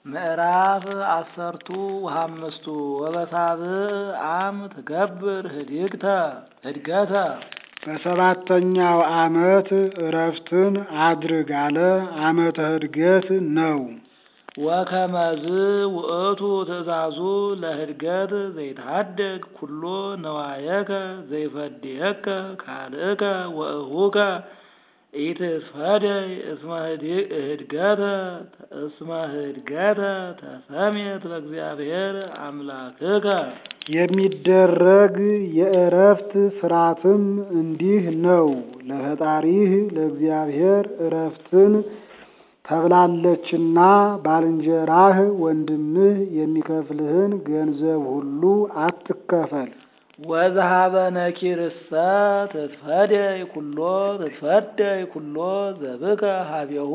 ምዕራፍ አሰርቱ ወሃምስቱ ወበሳብዕ አም ትገብር ህድግተ ህድገተ በሰባተኛው ዓመት እረፍትን አድርግ አለ። ዓመተ ህድገት ነው። ወከመዝ ውእቱ ትእዛዙ ለህድገት ዘይትሃደግ ኩሎ ነዋየከ ዘይፈድየከ ካልእከ ወእሁከ ኢትስፈደይ እስመ ህድገተ እስመ ህድገተ ተሰሜት በእግዚአብሔር አምላክከ የሚደረግ የእረፍት ስርዓትም እንዲህ ነው። ለፈጣሪህ ለእግዚአብሔር እረፍትን ተብላለችና ባልንጀራህ ወንድምህ የሚከፍልህን ገንዘብ ሁሉ አትከፈል። ወዝሃበ ነኪርሰ ትትፈደይ ኩሎ ትትፈደይ ኩሎ ዘብከ ሀቤሁ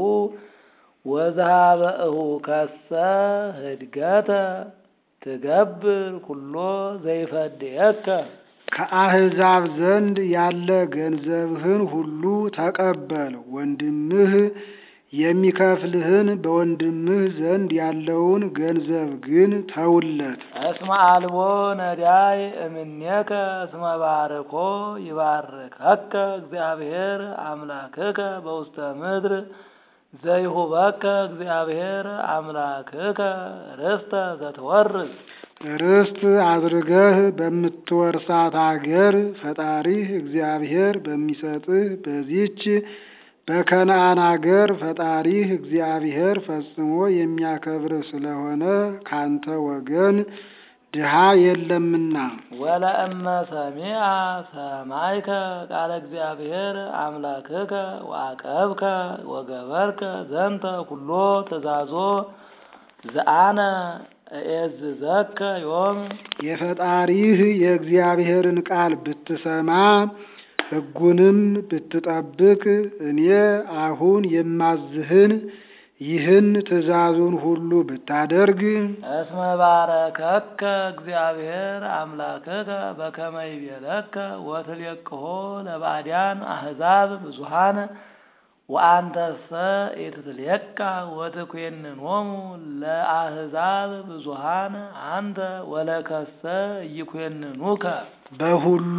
ወዝሃበ እሁከሰ ህድገተ ትገብር ኩሎ ዘይፈድየከ ከአሕዛብ ዘንድ ያለ ገንዘብህን ሁሉ ተቀበል። ወንድምህ የሚከፍልህን በወንድምህ ዘንድ ያለውን ገንዘብ ግን ተውለት። እስመ አልቦ ነዳይ እምኔከ እስመ ባርኮ ይባርከከ እግዚአብሔር አምላክከ በውስተ ምድር ዘይሁበከ እግዚአብሔር አምላክከ ርስተ ዘትወርስ ርስት አድርገህ በምትወርሳት አገር ፈጣሪህ እግዚአብሔር በሚሰጥህ በዚች በከነአን አገር ፈጣሪህ እግዚአብሔር ፈጽሞ የሚያከብርህ ስለሆነ ካንተ ወገን ድሃ የለምና። ወለእመ ሰሚዐ ሰማይከ ቃለ እግዚአብሔር አምላክከ ወአቀብከ ወገበርከ ዘንተ ኩሎ ትእዛዞ ዘአነ እኤዝዘከ ዮም የፈጣሪህ የእግዚአብሔርን ቃል ብትሰማ ሕጉንም ብትጠብቅ እኔ አሁን የማዝህን ይህን ትእዛዙን ሁሉ ብታደርግ እስመ ባረከከ እግዚአብሔር አምላክከ በከመ ይቤለከ ወትሌቅሖ ለባዕዳን አሕዛብ ብዙኃን ወአንተሰ ኢትትሌቃ ወትኮንኖሙ ለአሕዛብ ብዙኃን አንተ ወለከሰ ኢይኮንኑከ በሁሉ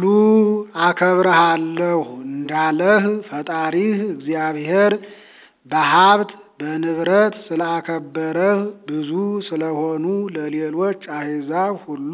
አከብረሃለሁ እንዳለህ ፈጣሪህ እግዚአብሔር በሀብት በንብረት ስላከበረህ ብዙ ስለሆኑ ለሌሎች አሕዛብ ሁሉ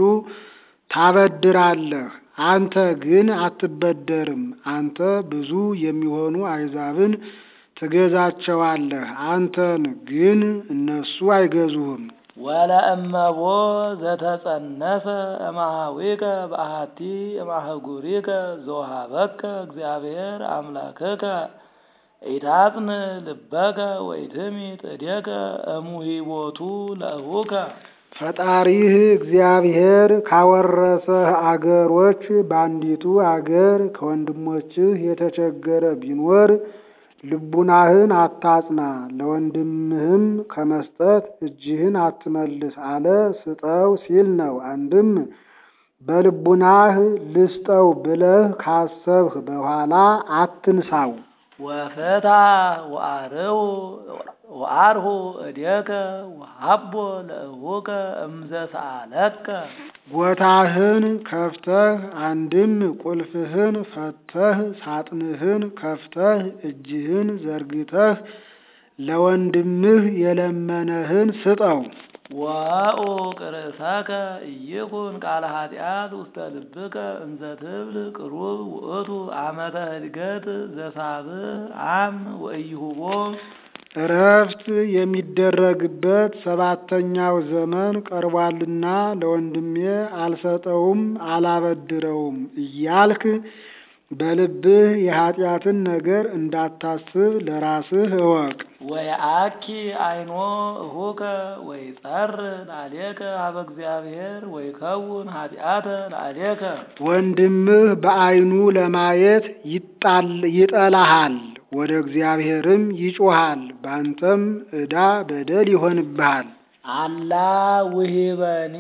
ታበድራለህ። አንተ ግን አትበደርም። አንተ ብዙ የሚሆኑ አሕዛብን ትገዛቸዋለህ። አንተን ግን እነሱ አይገዙህም። ወለእመቦ ዘተጸነሰ እማሃዊከ በአሐቲ እማህጉሪከ ዘውሃበከ እግዚአብሔር አምላክከ ኢታጽን ልበከ ወኢትሚት እዴከ እሙሂቦቱ ለእሁከ ፈጣሪህ እግዚአብሔር ካወረሰህ አገሮች በአንዲቱ አገር ከወንድሞችህ የተቸገረ ቢኖር ልቡናህን አታጽና፣ ለወንድምህም ከመስጠት እጅህን አትመልስ አለ። ስጠው ሲል ነው። አንድም በልቡናህ ልስጠው ብለህ ካሰብህ በኋላ አትንሳው። ወፍታ ወአርሁ ወአርሁ እዴከ ወሀቦ ለእሁከ እምዘሰአለከ ጎታህን ከፍተህ አንድም ቁልፍህን ፈተህ ሳጥንህን ከፍተህ እጅህን ዘርግተህ ለወንድምህ የለመነህን ስጠው። ወኡቅ ርእሰከ ኢይኩን ቃለ ኃጢአት ውስተ ልብከ እንዘ ትብል ቅሩብ ውእቱ ዓመተ ህድገት ዘሳብዕ አም ወኢይሁቦ እረፍት የሚደረግበት ሰባተኛው ዘመን ቀርቧልና ለወንድሜ አልሰጠውም አላበድረውም እያልክ በልብህ የኃጢአትን ነገር እንዳታስብ ለራስህ እወቅ። ወየአኪ አይኖ እሁከ ወይጸር ላሌከ ሀበ እግዚአብሔር ወይከውን ኃጢአተ ላሌከ ወንድምህ በዓይኑ ለማየት ይጠላሃል፣ ወደ እግዚአብሔርም ይጮሃል፣ ባንተም ዕዳ በደል ይሆንብሃል። አላ ውሂበኒ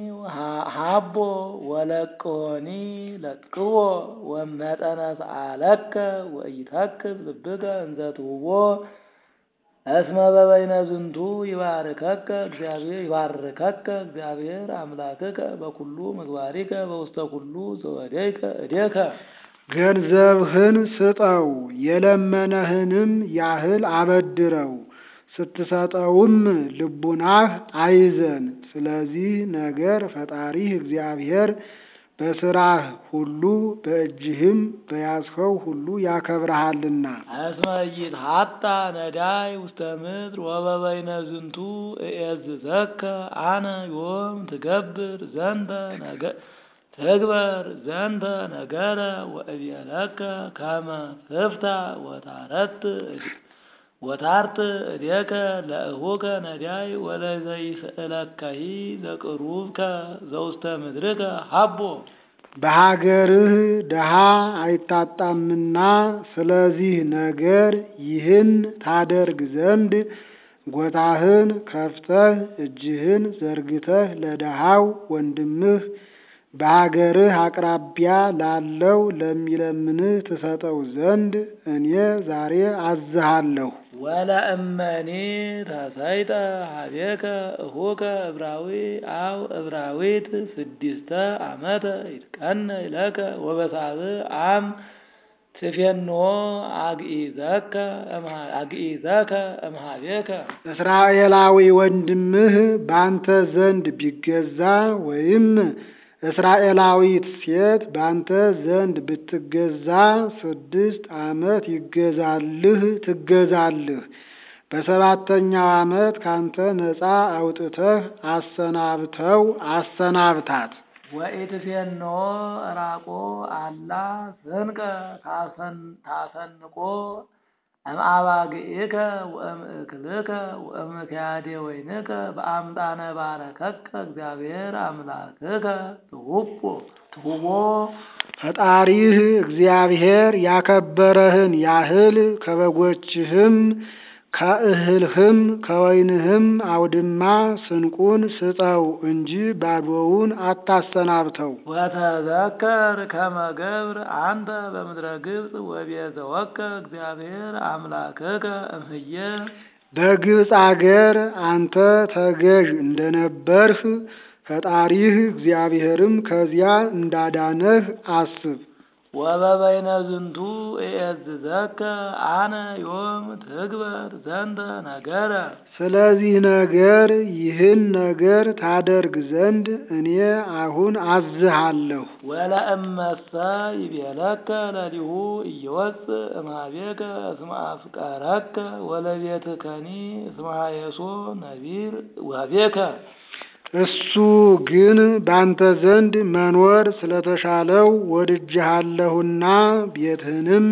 ሀቦ ወለቅሆኒ ለቅዎ ወመጠነ ሰአለከ ወኢተክዝ ልብከ እንዘ ትሁቦ እስመ በበይነ ዝንቱ ይባርከከ እግዚአብሔር ይባርከከ እግዚአብሔር አምላክከ በኩሉ ምግባሪከ በውስተ ኩሉ ዘወደይከ እዴከ ገንዘብህን ስጠው፣ የለመነህንም ያህል አበድረው፣ ስትሰጠውም ልቡናህ አይዘን። ስለዚህ ነገር ፈጣሪህ እግዚአብሔር በስራህ ሁሉ በእጅህም በያዝኸው ሁሉ ያከብረሃልና። እስመ ኢይትሐታ ነዳይ ውስተ ምድር ወበበይነ ዝንቱ እኤዝዘከ አነ ዮም ትገብር ዘንተ ነገ ትግበር ዘንተ ነገረ ወእቤለከ ከመ ትፍታ ወታረት ወታርት እዴከ ለእሁከ ነዳይ ወለዘይስእለከሂ ዘቅሩብከ ዘውስተ ምድርከ ሀቦ በሀገርህ ድሃ አይታጣምና ስለዚህ ነገር ይህን ታደርግ ዘንድ ጎታህን ከፍተህ እጅህን ዘርግተህ ለድሃው ወንድምህ በሀገርህ አቅራቢያ ላለው ለሚለምንህ ትሰጠው ዘንድ እኔ ዛሬ አዝሃለሁ። ወለእመኒ ተሰይጠ ሀቤከ እሁከ እብራዊ አው እብራዊት ስድስተ ዓመተ ይትቀነይ ለከ ወበሳብዕ አም ትፌኖ አግኢዘከ አግኢዘከ እምሃቤከ እስራኤላዊ ወንድምህ ባንተ ዘንድ ቢገዛ ወይም እስራኤላዊት ሴት ባንተ ዘንድ ብትገዛ ስድስት ዓመት ይገዛልህ ትገዛልህ። በሰባተኛው ዓመት ካንተ ነፃ አውጥተህ አሰናብተው አሰናብታት። ወኢትፌኖ ራቆ አላ ስንቀ ታሰንቆ እምአባግኢከ ወእምእክልከ ወእምክያዴ ወይንከ በአምጣነ ባረከከ እግዚአብሔር አምላክከ ትሁቦ ትሁቦ ፈጣሪህ እግዚአብሔር ያከበረህን ያህል ከበጎችህም ከእህልህም ከወይንህም አውድማ ስንቁን ስጠው እንጂ ባዶውን አታሰናብተው። ወተዘከር ከመ ገብር አንተ በምድረ ግብፅ ወቤዘወከ እግዚአብሔር አምላክከ እምህየ በግብፅ አገር አንተ ተገዥ እንደነበርህ ፈጣሪህ እግዚአብሔርም ከዚያ እንዳዳነህ አስብ። ወበበይነ ዝንቱ እኤዝዘከ አነ ዮም ትግበር ዘንተ ነገረ ስለዚህ ነገር ይህን ነገር ታደርግ ዘንድ እኔ አሁን አዝሃለሁ። ወለእመሰ ይቤለከ ለሊሁ እየወፅእ እምኀቤከ እስመ አፍቀረከ ወለቤትከኒ እስመ ሀየሶ ነቢር ውኀቤከ እሱ ግን ባንተ ዘንድ መኖር ስለተሻለው ወድጄሃለሁና ቤትህንም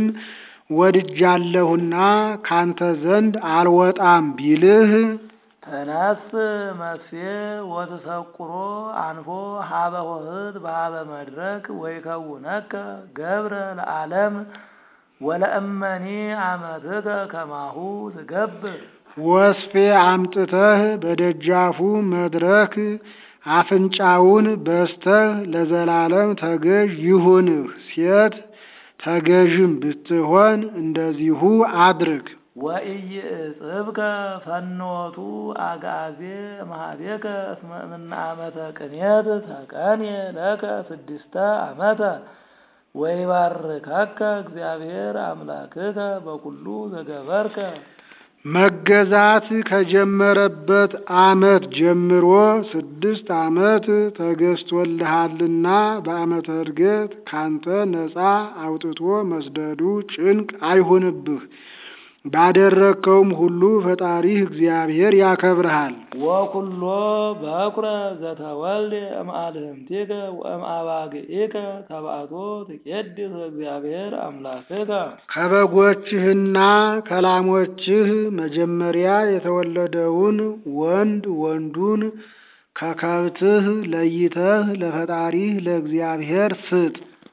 ወድጃለሁና ካንተ ዘንድ አልወጣም ቢልህ ተነስ መስፌ ወትሰቁሮ አንፎ ሀበ ሆህት በሀበ መድረክ ወይከውነከ ገብረ ለዓለም ወለእመኒ አመትከ ከማሁ ትገብር ወስፌ አምጥተህ በደጃፉ መድረክ አፍንጫውን በስተህ ለዘላለም ተገዥ ይሁንህ። ሴት ተገዥም ብትሆን እንደዚሁ አድርግ። ወኢይእጽብከ ፈኖቱ አግዓዜ እምኀቤከ እስመ እምነ ዓመተ ቅኔት ተቀንየ ለከ ስድስተ ዓመተ ወይባርከከ እግዚአብሔር አምላክከ በኩሉ ዘገበርከ መገዛት ከጀመረበት ዓመት ጀምሮ ስድስት ዓመት ተገዝቶልሃልና በዓመተ ዕርገት ካንተ ነፃ አውጥቶ መስደዱ ጭንቅ አይሁንብህ። ባደረግከውም ሁሉ ፈጣሪህ እግዚአብሔር ያከብርሃል። ወኩሎ በኩረ ዘተወልደ እምአልህምቲከ ወእምአባግኢከ ተባዕቶ ትቄድስ እግዚአብሔር አምላክከ ከበጎችህና ከላሞችህ መጀመሪያ የተወለደውን ወንድ ወንዱን ከከብትህ ለይተህ ለፈጣሪህ ለእግዚአብሔር ስጥ።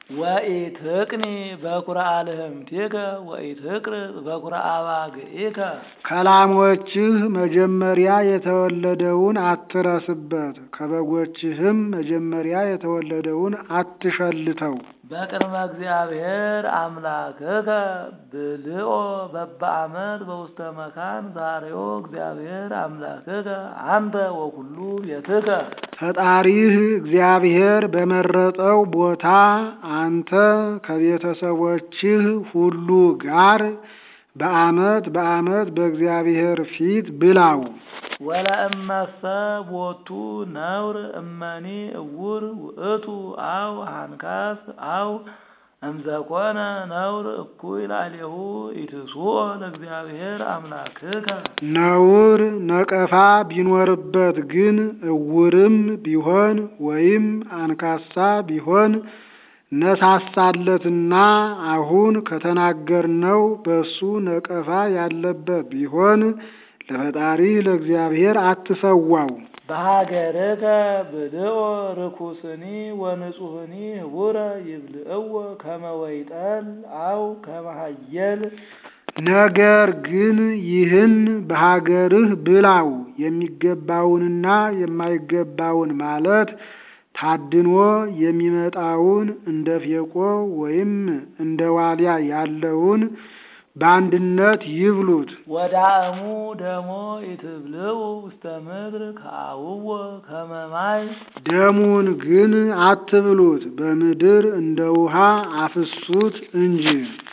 ወኢትቅኒ በኩረ አልህምቲከ ወኢትቅርጽ በኩረ አባግዒከ ከላሞችህ መጀመሪያ የተወለደውን አትረስበት፣ ከበጎችህም መጀመሪያ የተወለደውን አትሸልተው። በቅድመ እግዚአብሔር አምላክከ ብልኦ በበአመት በውስተ መካን ዛሬዮ እግዚአብሔር አምላክከ አንተ ወኩሉ ቤትከ ፈጣሪህ እግዚአብሔር በመረጠው ቦታ አንተ ከቤተሰቦችህ ሁሉ ጋር በአመት በአመት በእግዚአብሔር ፊት ብላው። ወለእመሰ ቦቱ ነውር እመኒ እውር ውእቱ አው ሃንካስ አው እምዘኮነ ነውር እኩይ ላዕሌሁ ኢትስኦ ለእግዚአብሔር አምላክከ ነውር ነቀፋ ቢኖርበት ግን እውርም ቢሆን ወይም አንካሳ ቢሆን ነሳሳለትና አሁን ከተናገርነው በሱ ነቀፋ ያለበት ቢሆን ለፈጣሪ ለእግዚአብሔር አትሰዋው። በሀገርከ ብልኦ ርኩስኒ ወንጹህኒ ህቡረ ይብልዕዎ ከመ ወይጠል አው ከመ ሀየል ነገር ግን ይህን በሀገርህ ብላው፣ የሚገባውንና የማይገባውን ማለት ታድኖ የሚመጣውን እንደ ፌቆ ወይም እንደ ዋልያ ያለውን በአንድነት ይብሉት። ወዳእሙ ደሞ ኢትብልዑ ውስተ ምድር ከአውዎ ከመ ማይ ደሙን ግን አትብሉት፣ በምድር እንደ ውሃ አፍሱት እንጂ